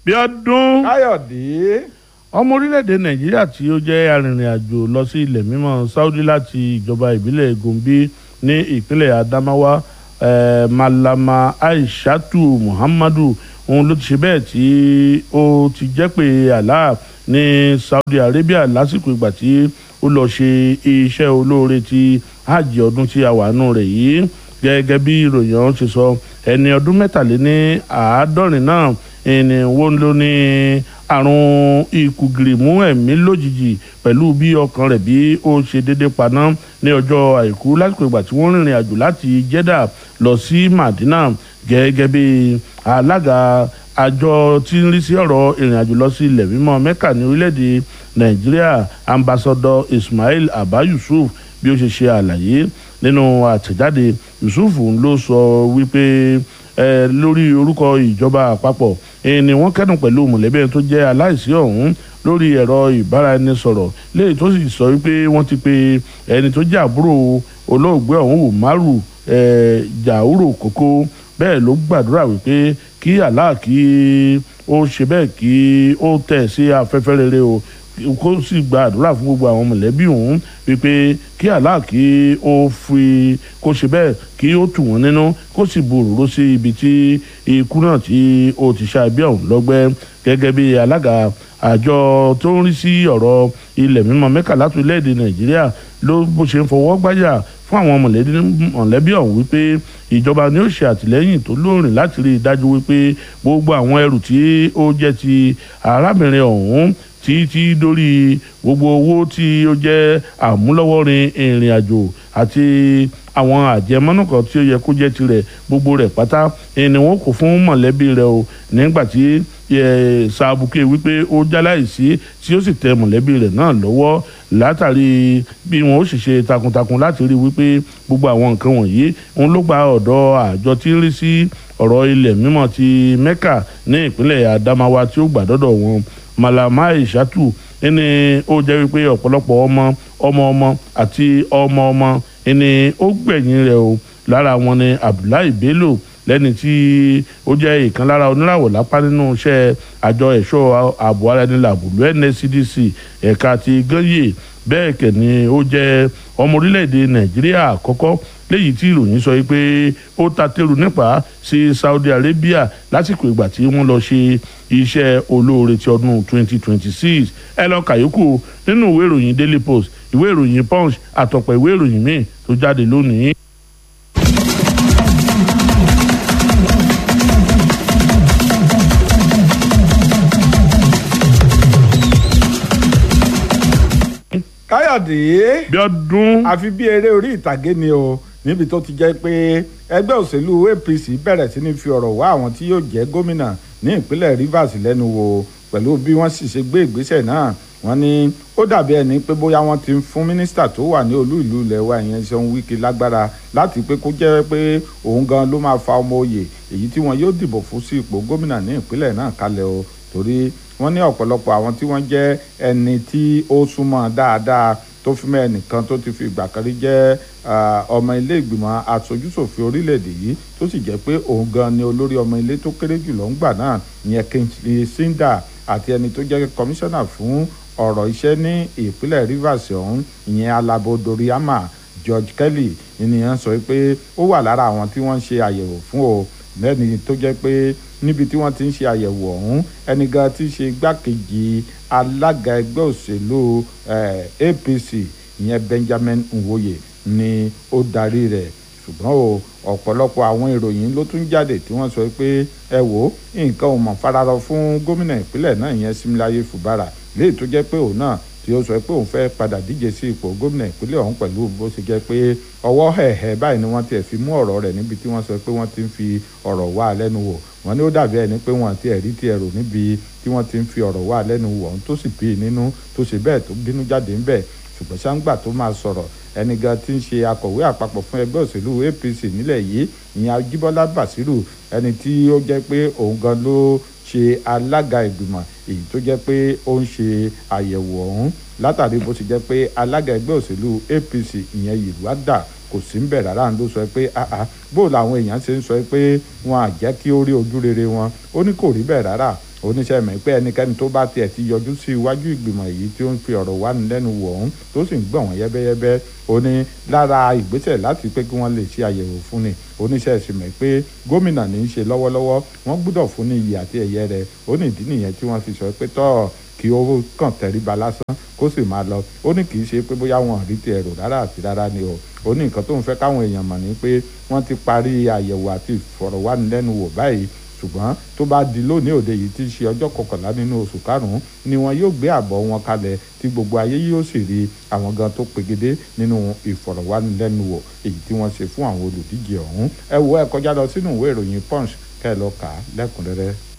Bíọ́dún káyọ̀dé ọmọ orílẹ̀-èdè nàìjíríà tí ó jẹ́ arìnrìn-àjò lọ sí ilẹ̀ mímọ́ saudi láti ìjọba ìbílẹ̀ gombe ní ìpínlẹ̀ adamawa eh, malama aishatu muhammadu òun ló ti ṣe bẹ́ẹ̀ tí ó ti jẹ́ pé allah ní saudi arabia lásìkò ìgbà tí ó lọ ṣe iṣẹ́ olóore ti hajj ọdún tí a wà nù rẹ̀ yìí gẹ́gẹ́ bí ìròyìn ọ̀hún ṣe sọ ẹni ọdún mẹ́tàléní àádọ́rin náà ẹni wọ́n ló ní àrùn ikùgìrì mú ẹ̀mí lójijì pẹ̀lú bí ọkàn rẹ̀ bí ó ṣe déédé paná ní ọjọ́ àìkú lásìkò ìgbà tí wọ́n rìnrìn àjò láti Jeddah lọ sí Madina gẹ́gẹ́ bí alága àjọ tí ń rí sí ọ̀rọ̀ ìrìn àjò lọ sí ilẹ̀ mímọ́ Mẹ́kà ní orílẹ̀-èdè Nàìjíríà ambassador Ismail Abba Yusuf bí ó ṣe ṣe àlàyé nínú àtẹ̀jáde Yusuf ló sọ wípé ẹ lórí orúkọ ìjọba àpapọ̀ ẹ ni wọ́n kẹ́dùn pẹ̀lú mọ̀lẹ́bí ẹni tó jẹ́ aláìsí ọ̀hún lórí ẹ̀rọ ìbáraẹnisọ̀rọ̀ léyìí tó sì sọ wípé wọ́n ti pe ẹni tó jẹ́ àbúrò olóògbé ọ̀hún Umaru ẹ Jauro Koko bẹ́ẹ̀ ló gbàdúrà wípé kí Allah kí ó ṣe bẹ́ẹ̀ kí ó tẹ̀ sí afẹ́fẹ́ rere o kó sì gba àdúrà fún gbogbo àwọn mọ̀lẹ́bí òun wípé kí Allah kí ó fi kó ṣe bẹ́ẹ̀ kí ó tù wọ́n nínú kó sì bu òróró sí ibi tí ikú náà tí ó ti ṣá ẹbí ọ̀hún lọ́gbẹ́ gẹ́gẹ́ bí alága àjọ tó ń rí sí ọ̀rọ̀ ilẹ̀ mímọ́ mẹ́kà láti orílẹ̀-èdè nàìjíríà ló bó ṣe ń fọwọ́ gbájà fún àwọn mọ̀lẹ́bí ọ̀hún wípé ìjọba ni ó ṣe àtìlẹ́yìn tó lóòrìn láti rí i dájú wípé gbogbo àwọn ẹrù tí ó jẹ́ ti arábìnrin ọ̀hún títí dórí gbogbo owó tí ó jẹ́ àmúlọ́wọ́rin ìrìn àjò àti àwọn àjẹmọ́nù kan tí ó yẹ kó jẹ́ tirẹ̀ gbogbo rẹ̀ pátá ni wọ́n kò fún mọ̀lẹ́bí rẹ̀ o nígbà tí sàbùkẹ́ wípé ó jáláìsí tí ó sì tẹ mọ̀lẹ́bí rẹ̀ náà lọ́wọ́ látàrí bí wọn ó sì ṣe takuntakun láti rí wípé gbogbo àwọn nǹkan wọ̀nyí òun ló gba ọ̀dọ̀ àjọ tí ń rí sí ọ̀rọ̀ ilẹ̀ mímọ́ ti Mẹ́kà ní ìpínlẹ̀ Adamawa tí ó gbà dọ́dọ̀ wọn Malama Ishatu ẹni ó jẹ́ wípé ọ̀pọ̀lọpọ̀ ọmọ ọmọ ọmọ àti ọmọ ọmọ ẹni ó gbẹ̀yìn rẹ̀ o lára wọn ni Abdullahi Bello lẹ́ni tí ó jẹ́ ìkan lára oníràwọ̀ lápá nínú iṣẹ́ àjọ ẹ̀ṣọ́ ààbò ara ẹni làbùlù NSCDC ẹ̀ka ti ganye bẹ́ẹ̀ kẹ̀ ni ó jẹ́ ọmọ orílẹ̀-èdè Nàìjíríà àkọ́kọ́ léyìí tí ìròyìn sọ pé ó ta tẹ́rù nípa sí Saudi Arabia lásìkò ìgbà tí wọ́n lọ ṣe iṣẹ́ olóore ti ọdún 2026 ẹ lọ kàyókù nínú ìwé ìròyìn Daily Post ìwé ìròyìn Punch àtọ̀pọ̀ ìwé ìròyìn míì tó jáde lónìí. káyọ̀dé Bíọ́dún àfi bí eré orí ìtàgé ni o níbi tó ti jẹ́ pé ẹgbẹ́ òṣèlú APC bẹ̀rẹ̀ sí ní fi ọ̀rọ̀ wá àwọn tí yóò jẹ́ gómìnà ní ìpínlẹ̀ Rivers lẹ́nu wò pẹ̀lú bí wọ́n sì ṣe gbé ìgbésẹ̀ náà wọ́n ní ó dàbí ẹni pé bóyá wọ́n ti ń fún mínísítà tó wà ní olú ìlú ilẹ̀ wa ìyẹn Ṣeun Wike lágbára láti pé kó jẹ́ pé òun gan ló máa fa ọmọ oyè èyí tí wọ́n yóò dìbò fún sí ipò gómìnà ní ìpínlẹ̀ náà kalẹ̀ o torí wọ́n ní ọ̀pọ̀lọpọ̀ àwọn tí wọ́n jẹ́ ẹni tí ó súnmọ́ dáadáa tó fi mọ́ ẹnìkan tó ti fi ìgbà kan rí jẹ́ ọmọ ilé ìgbìmọ̀ aṣojúṣòfin orílẹ̀-èdè yìí tó sì jẹ́ pé òun gan ni olórí ọmọ ilé tó kéré jùlọ ńgbà náà ìyẹn Kingsley Sinda àti ẹni tó jẹ́ kọmíṣánná fún ọ̀rọ̀ iṣẹ́ ní ìpínlẹ̀ Rivers ọ̀hún ìyẹn Alabo Doriama George Kelly ènìyàn sọ pé ó wà lára àwọn tí wọ́n ń ṣe àyẹ̀wò fún o lẹ́ni tó jẹ́ pé níbi tí wọ́n ti ń ṣe àyẹ̀wò ọ̀hún ẹni gan ti ṣe igbákejì alága ẹgbẹ́ òṣèlú APC ìyẹn Benjamin Nwoye ni ó darí rẹ̀ ṣùgbọ́n o ọ̀pọ̀lọpọ̀ àwọn ìròyìn ló tún jáde tí wọ́n sọ pé ẹ wò ó nǹkan ò mọ̀ fararọ fún gómìnà ìpínlẹ̀ náà ìyẹn Similaye Fubara léyìí tó jẹ́ pé òun náà tí ó sọ pé òun fẹ́ padà díje sí ipò gómìnà ìpínlẹ̀ ọ̀hún pẹ̀lú bó ṣe jẹ́ pé ọwọ́ hẹ̀hẹ̀ báyìí ni wọ́n tiẹ̀ fi mú ọ̀rọ̀ rẹ̀ níbi tí wọ́n sọ pé wọ́n ti ń fi ọ̀rọ̀ wá lẹ́nu wò wọ́n ní ó dàbí ẹni pé wọ́n ti ẹ̀rí ti ẹ̀rọ níbi tí wọ́n ti ń fi ọ̀rọ̀ wá lẹ́nu wò ọ̀hún tó sì bí nínú tó ṣe bẹ́ẹ̀ tó bínú jáde ńbẹ̀ ṣùgbọ́n ṣáńgbà tó máa sọ̀rọ̀ ẹni gan tí ń ṣe akọ̀wé àpapọ̀ fún ẹgbẹ́ òṣèlú APC nílẹ̀ yìí ìyẹn Ajíbọ́lá Bàṣírù ẹni tí ó jẹ́ pé òun gan ló ṣe alága ìgbìmọ̀ èyí tó jẹ́ pé ó ń ṣe àyẹ̀wò ọ̀hún látàrí bó ṣe jẹ́ pé alága ẹgbẹ́ òṣèlú APC ìyẹn Yìlúwádà kò sí ń bẹ̀ rárá ló sọ pé àá bó làwọn èèyàn ṣe ń sọ pé wọn à jẹ́ kí ó rí ojú rere wọn ó ní kò rí bẹ́ẹ̀ rárá oníṣẹ́ mọ̀ pé ẹnikẹ́ni tó bá tiẹ̀ ti yọjú sí iwájú ìgbìmọ̀ èyí tí ó ń fi ọ̀rọ̀ wá ní lẹ́nu wò ọ̀hún tó sì ń gbọ̀n wọ́n yẹ́bẹ́yẹ́bẹ́ ó ní lára ìgbésẹ̀ láti pé kí wọ́n lè ṣe àyẹ̀wò fún ni oníṣẹ́ sì mọ̀ pé gómìnà ní í ṣe lọ́wọ́lọ́wọ́ wọ́n gbọ́dọ̀ fún ní iyì àti ẹ̀yẹ rẹ̀ ó ní ìdí nìyẹn tí wọ́n fi sọ pé tọ́ kí ó kàn tẹríba lásán kó sì máa lọ ó ní kì í ṣe pé bóyá wọn rí ti ẹ̀rọ rárá àti rárá ni o ó ní nǹkan tó ń fẹ́ káwọn èèyàn mọ̀ ní pé wọ́n ti parí àyẹ̀wò àti ìfọ̀rọ̀wánilẹ́nuwò báyìí ṣùgbọ́n tó bá di lónìí òde yìí tí í ṣe ọjọ́ kọkànlá nínú oṣù karùn-ún ni wọn yóò gbé àbọ̀ wọn kalẹ̀ tí gbogbo ayé yóò sì rí àwọn gan tó pegedé nínú ìfọ̀rọ̀wánilẹ́nuwò èyí tí wọ́n ṣe fún àwọn olùdíje ọ̀hún ẹ wo ẹ kọjá lọ sínú ìwé ìròyìn punch kẹ́ ẹ lọ kà á lẹ́kùnrẹ́rẹ́.